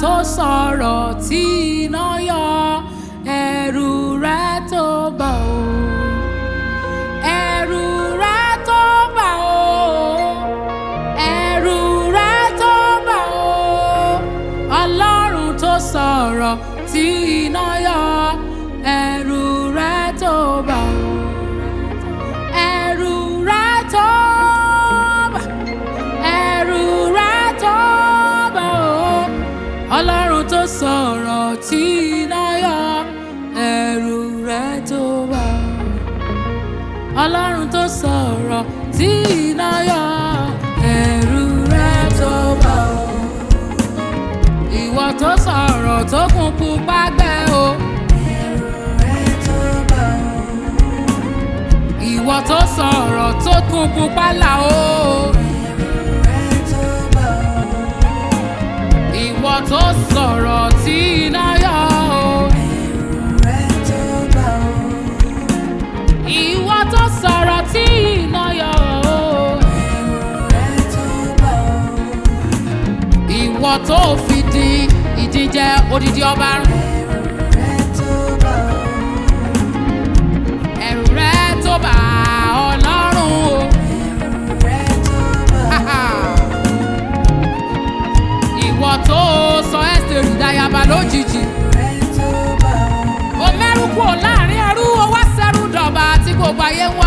tó sọ̀rọ̀ tí iná yọ ẹ̀rù rẹ tó bà ó ẹ̀rù rẹ tó bà ó ẹ̀rù rẹ tó bà ó ọlọ́run tó sọ̀rọ̀ tí iná yọ ẹ̀rù rẹ tó bà ó ẹ̀rù rẹ tó bà ẹ̀rù rẹ tó bà ó ọlọ́run tó sọ̀rọ̀ tí iná yọ ẹ̀rù rẹ tó bà ó ọlọ́run tó sọ̀rọ̀ tí iná yọ ẹ̀rù rẹ tó bà ó ìwọ tó sọ̀rọ̀ tó kún pupa gbẹ o ìwọ tó sọ̀rọ̀ tó kún pupa là o ìwọ tó sọ̀rọ̀ tí iná yọ o ìwọ tó sọ̀rọ̀ tí iná yọ o ìwọ tó fi di ìdíjẹ odidi ọba rún. ẹ̀rù rẹ tó bá ọlọ́run o. ìwọ tó sọ ẹ́sítẹ́rì dayaba lójijì. o mẹ́rù kúrò láàrin ẹrú o wá sẹ́rù dọ̀bà tí gbogbo ayé ń